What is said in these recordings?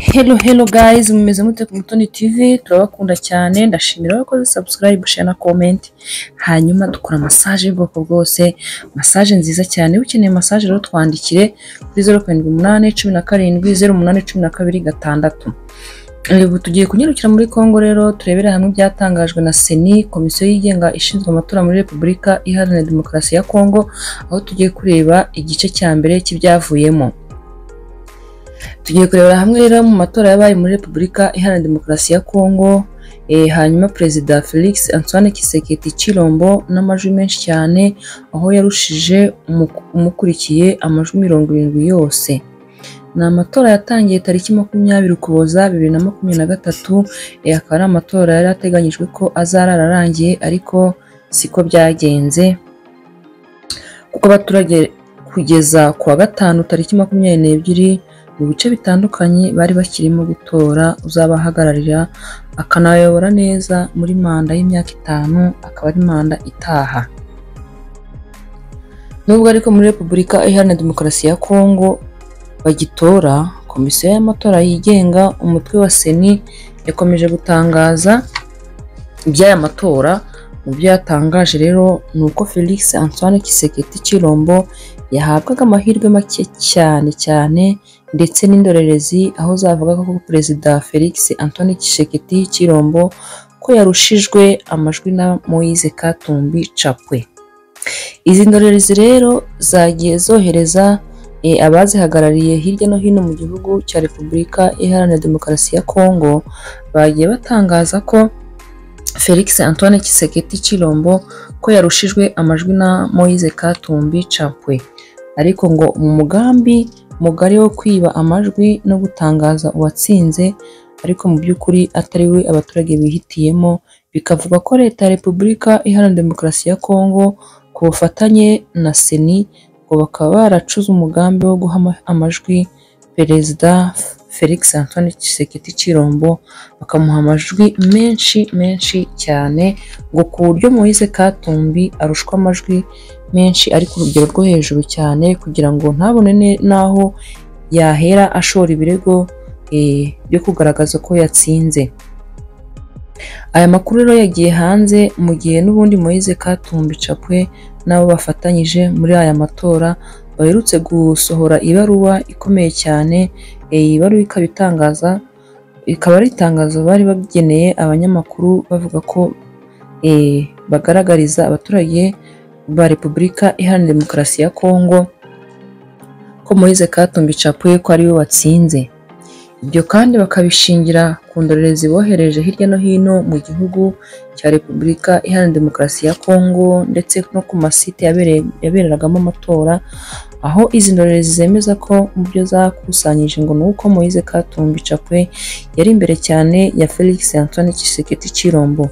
Hello hello guys mumeze mute ku Mutoni TV turabakunda cyane ndashimira abakoze subscribe share na comment hanyuma dukora massage y'ubwoko bwose massage nziza cyane ukeneye massage rero twandikire kuri 0.8 17 08 12 gatandatu Ubu tugiye kunyarukira muri Congo rero turebera hamwe ibyatangajwe na seni komisiyo yigenga ishinzwe amatora muri Repubulika Iharanira Demokarasi ya Congo aho tugiye kureba igice cya mbere cy'ibyavuyemo tugiye kurebera hamwe rero mu matora yabaye muri repubulika iharanira demokarasi ya kongo eh, hanyuma perezida felix antoine kiseketi chilombo n'amajwi menshi cyane aho yarushije umuku- umukurikiye amajwi mirongo irindwi yose ni amatora yatangiye tariki makumyabiri ukuboza bibiri na makumyabiri na gatatu eh, akaba ari amatora yari ateganyijwe ko azarara arangiye ariko siko byagenze kuko abaturage kugeza ku wa gatanu tariki makumyabiri n'ebyiri mu bice bitandukanye bari bakirimo gutora uzabahagararira akanabayobora neza muri manda y'imyaka itanu akaba ari manda itaha nubwo ariko muri repubulika iharanira demokarasi ya kongo bagitora komisiyo y'amatora yigenga umutwe wa seni yakomeje gutangaza iby'aya matora mu byo yatangaje rero ni uko felix antoine kiseketi kirombo yahabwaga amahirwe make cyane cyane ndetse n'indorerezi aho zavuga ko perezida felix antoine kisheketi kirombo ko yarushijwe amajwi na moise katumbi capwe izi ndorerezi rero zagiye zohereza e, abazihagarariye hirya no hino mu gihugu cya repubulika iharanira demokarasi ya kongo bagiye batangaza ko felix antoine kiseketi kirombo ko yarushijwe amajwi na moise katumbi capwe ariko ngo mu mugambi mugari wo kwiba amajwi no gutangaza uwatsinze ariko mu by'ukuri atari we abaturage bihitiyemo bikavuga ko leta ya repubulika iharanira demokarasi ya kongo ku bufatanye na seni ngo bakaba baracuze umugambi wo guha ama- amajwi perezida felix antoine tshisekedi chirombo bakamuha amajwi menshi menshi cyane ngo ku buryo moise katumbi arushwa amajwi menshi ari ku rugero rwo hejuru cyane kugira ngo ntabone ne- n'aho yahera ashora ibirego eh, byo kugaragaza ko yatsinze aya makuru rero yagiye hanze mu gihe n'ubundi Moise Katumbi Chapwe nabo bafatanyije muri aya matora baherutse gusohora ibaruwa ikomeye cyane eh, iyi baruwa ikaba itangaza ikaba ari itangazo bari bageneye abanyamakuru bavuga ko eh, bagaragariza abaturage ba Repubulika Iharanira Demokarasi ya Kongo ko Moise Katumbi Chapwe ko ariwe watsinze ibyo kandi bakabishingira ku ndorerezi bohereje hirya no hino mu gihugu cya Repubulika Iharanira Demokarasi ya Kongo ndetse no ku masite yabereye- yabereragamo amatora aho izi ndorerezi zemeza ko mu byo zakusanyije ngo ni uko Moise Katumbi Chapwe yari imbere cyane ya Felix Antoine Tshisekedi Chirombo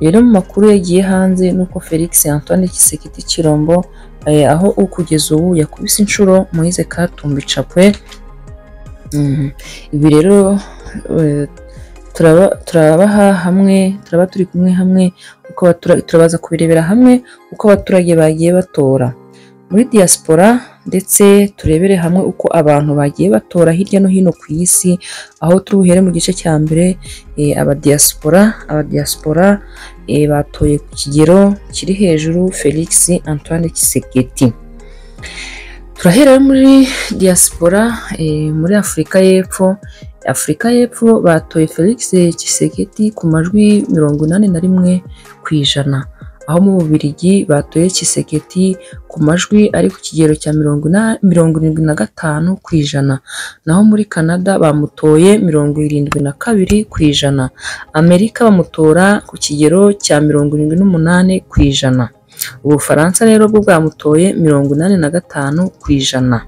rero mu makuru yagiye hanze nuko Felix Antoine Tshisekedi Chirombo eh, aho ukugeza ubu yakubise inshuro Moise Katumbi Chapwe Mhm. ibi rero eh, turaba turabaha hamwe turaba turi kumwe hamwe uko abatura- turabaza kubirebera hamwe uko abaturage bagiye batora muri diaspora ndetse turebere hamwe uko abantu bagiye batora hirya no hino ku isi aho turi buhere mu gice cya mbere eh, abadiaspora abadiaspora eh, batoye ku kigero kiri hejuru Felix Antoine Tshisekedi turahera rero muri diaspora eh, muri afurika y'epfo afurika y'epfo batoye felix kiseketi ku majwi mirongo inani na rimwe ku ijana aho mu bubirigi batoye kiseketi ku majwi ari ku kigero cya mirongo ina- mirongo irindwi na gatanu ku ijana naho muri canada bamutoye mirongo irindwi na kabiri ku ijana amerika bamutora ku kigero cya mirongo irindwi n'umunani ku ijana ubufaransa rero bwo bwamutoye mirongo inani na gatanu ku ijana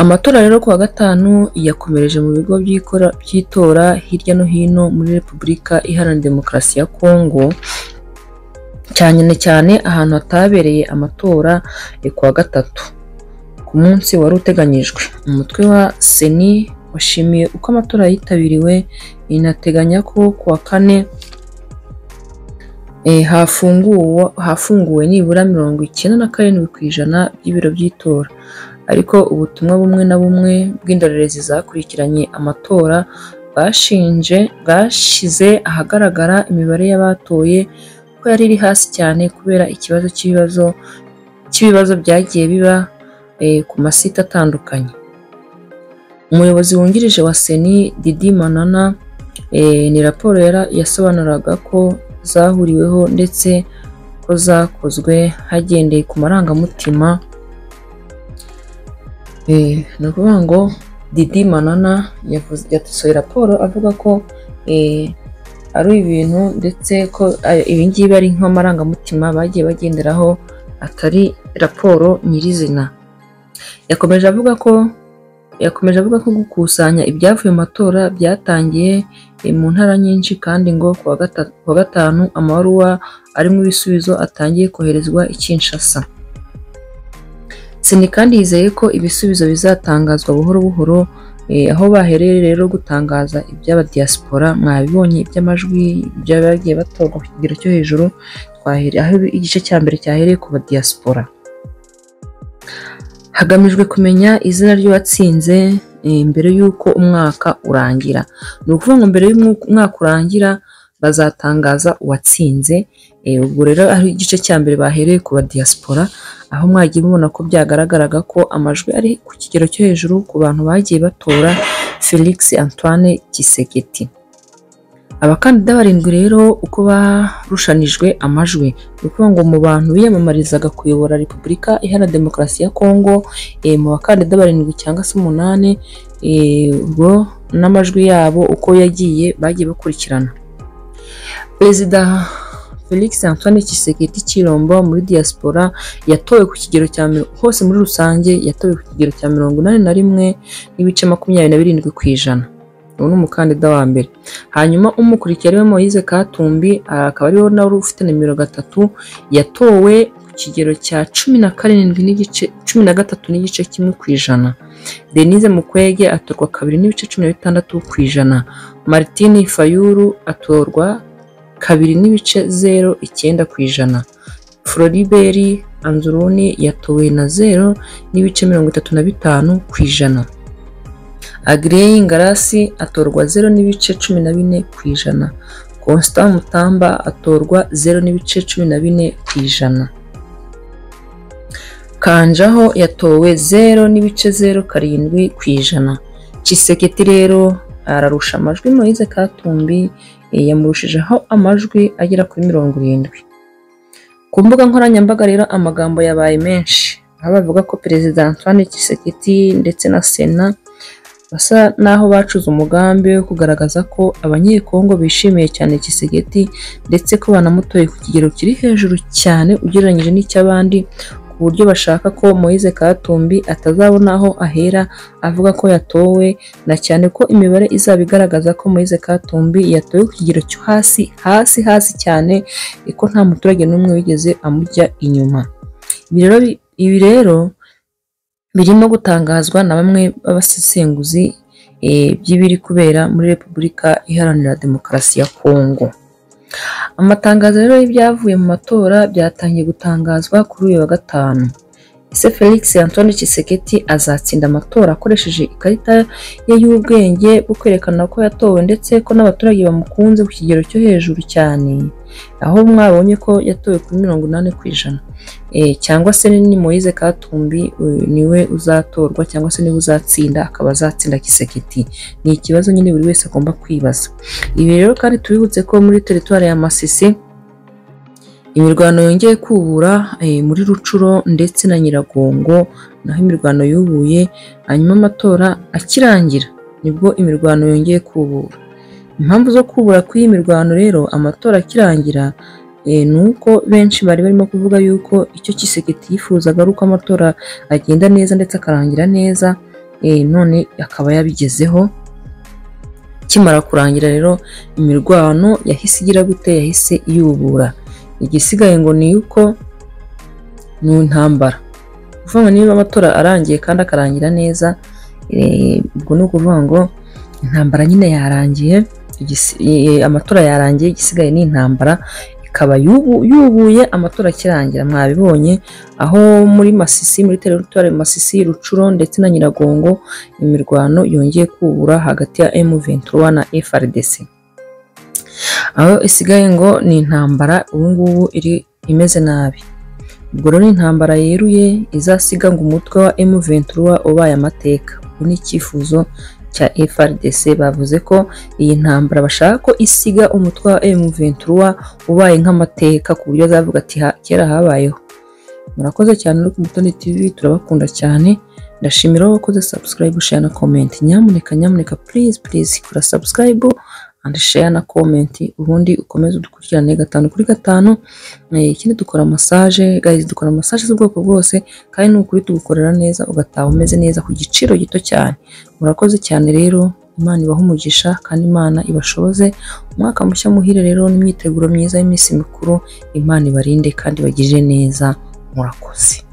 amatora rero ku wa gatanu yakomereje mu bigo by'ikora- by'itora hirya no hino muri repubulika iharanira demokarasi ya kongo cyane cyane ahantu hatabereye amatora eh, ku wa gatatu ku munsi wari uteganyijwe umutwe wa seni washimiye uko amatora yitabiriwe inateganya ko ku wa kane Eh, hafunguwe hafunguwe nibura mirongo icyenda na karindwi ku ijana by'ibiro by'itora ariko ubutumwa bumwe na bumwe bw'indorerezi zakurikiranye amatora bwashinje bwashyize ahagaragara imibare y'abatoye ko yari iri hasi cyane kubera ikibazo cy'ibibazo cy'ibibazo byagiye biba eh, ku masite atandukanye umuyobozi wungirije wa seni didi manana eh, ni raporo yara- yasobanuraga ko zahuriweho ndetse ko zakozwe hagendeye ku marangamutima eh, ni ukuvuga ngo didi manana yavuze- yasohoye raporo avuga ko eh, ari ibintu ndetse ko eh, ibi ngibi ari nk'amarangamutima bagiye bagenderaho atari raporo nyirizina yakomeje avuga ko yakomeje avuga ko gukusanya ibyavuye mu matora byatangiye eh, mu ntara nyinshi kandi ngo ku wa gata- ku wa gatanu amabaruwa arimo ibisubizo atangiye koherezwa i Kinshasa seni kandi yizeye ko ibisubizo bizatangazwa buhoro buhoro eh, aho bahereye rero gutangaza iby'aba diaspora mwabibonye iby'amajwi by'abagiye batorwa ku kigero cyo hejuru twahere aho igice cya mbere cyahereye ku ba diaspora hagamijwe kumenya izina ry'uwatsinze eh, mbere y'uko umwaka urangira ni ukuvuga ngo mbere y'umwaka urangira bazatangaza uwatsinze eh, ubwo rero aho igice cya mbere bahereye ku ba diaspora aho mwagiye mubona ko byagaragaraga ko amajwi ari ku kigero cyo hejuru ku bantu bagiye batora Felix Antoine Kiseketi abakandida barindwi rero uko barushanijwe amajwi ni ukuvuga ngo mu bantu biyamamarizaga kuyobora repubulika iharanira demokarasi ya kongo eh, mu bakandida barindwi cyangwa se umunani eh, ubwo n'amajwi yabo uko yagiye bagiye bakurikirana perezida felix antoine kiseketi kirombo muri diaspora yatowe ku kigero cya miro- hose muri rusange yatowe ku kigero cya mirongo inani na rimwe n'ibice makumyabiri na birindwi ku ijana uwo ni umukandida wa mbere hanyuma umukurikiye ariwe Moise Katumbi ah, akaba ariwe nawe ufite nimero gatatu yatowe ku kigero cya cumi na karindwi n'igice cumi na gatatu n'igice kimwe ku ijana Denise Mukwege atorwa kabiri n'ibice cumi na bitandatu ku ijana Martine Fayulu atorwa kabiri n'ibice zero icyenda ku ijana Floribert Anzuruni yatowe na zero n'ibice mirongo itatu na bitanu ku ijana Agrey Ngarasi atorwa 0 n'ibice 14 ku ijana. Constant Mutamba atorwa 0 n'ibice 14 ku ijana. Kanjaho yatowe 0 n'ibice 0 karindwi ku ijana. Ciseketi rero ararusha amajwi Moise Katumbi eh, yamurushijeho amajwi agera kuri mirongo irindwi. Ku mbuga nkoranyambaga rero amagambo yabaye menshi aho bavuga ko Perezida Antoine Tshisekedi ndetse na Sena basa n'aho bacuze umugambi wo kugaragaza ko abanyekongo bishimiye cyane Kisegeti ndetse ko banamutoye ku kigero kiri hejuru cyane ugereranyije n'icy'abandi ku buryo bashaka ko Moise Katumbi atazabona aho ahera avuga ko yatowe na cyane ko imibare izaba igaragaza ko Moise Katumbi yatowe ku kigero cyo hasi hasi hasi cyane eh, ko nta muturage n'umwe wigeze amujya inyuma Ibi rero bi- ibi rero birimo gutangazwa na bamwe b'abasesenguzi eh, by'ibiri kubera muri Repubulika Iharanira Demokarasi ya Kongo. Amatangazo rero y'ibyavuye mu matora byatangiye gutangazwa kuri uyu wa gatanu. Ese Felix Antoine Tshisekedi azatsinda amatora akoresheje ikarita ye y'ubwenge bwo kwerekana ko yatowe ndetse ko n'abaturage bamukunze ku kigero cyo hejuru cyane, aho mwabonye ko yatowe kuri mirongo inani ku ijana eh, cyangwa se ni Moise Katumbi eh, niwe uzatorwa cyangwa se niwe uzatsinda akaba azatsinda Kiseketi ni ikibazo nyine buri wese agomba kwibaza ibi rero kandi tubibutse ko muri teritwari ya Masisi imirwano yongeye kubura eh, muri Rucuro ndetse na Nyiragongo naho imirwano yubuye hanyuma amatora akirangira nibwo imirwano yongeye kubura impamvu zo kubura kw'iyi mirwano rero amatora akirangira Eh, ni uko benshi bari barimo kuvuga yuko icyo Kiseketi yifuzaga ari uko amatora agenda neza ndetse akarangira neza eh, none akaba yabigezeho kimara kurangira rero imirwano yahise igira gute yahise iyubura igisigaye ngo ni uko ni intambara kuvuga ngo niba amatora arangiye kandi akarangira neza eh, ubwo ni ukuvuga ngo intambara nyine yarangiye igisi- eh, amatora yarangiye igisigaye ni intambara ikaba yubu- yubuye amatora akirangira mwabibonye aho muri Masisi muri teritwari Masisi Rucuro ndetse na Nyiragongo imirwano yongeye kubura hagati ya M23 na FRDC aho isigaye ngo ni intambara ubu ngubu iri imeze nabi ubwo rero ni intambara yeruye izasiga ngo umutwe wa M23 ubaye amateka ubu ni icyifuzo cya FRDC bavuze ko iyi ntambara bashaka ko isiga umutwe wa M23 ubaye nk'amateka ku buryo azavuga ati "Ha- kera habayeho murakoze cyane uri ku Mutoni TV turabakunda cyane ndashimira aho wakoze subscribe share na comment nyamuneka nyamuneka please please kora subscribe and share na comment ubundi ukomeze udukurikirane gatanu kuri gatanu Eh, ikindi dukora massage guys dukora massage z'ubwoko bwose kandi ni ukuri tugukorera neza ugataha umeze neza ku giciro gito cyane murakoze cyane rero imana ibaha umugisha kandi imana ibashoboze umwaka mushya muhire rero n'imyiteguro myiza y'iminsi mikuru imana ibarinde kandi ibagirire neza murakoze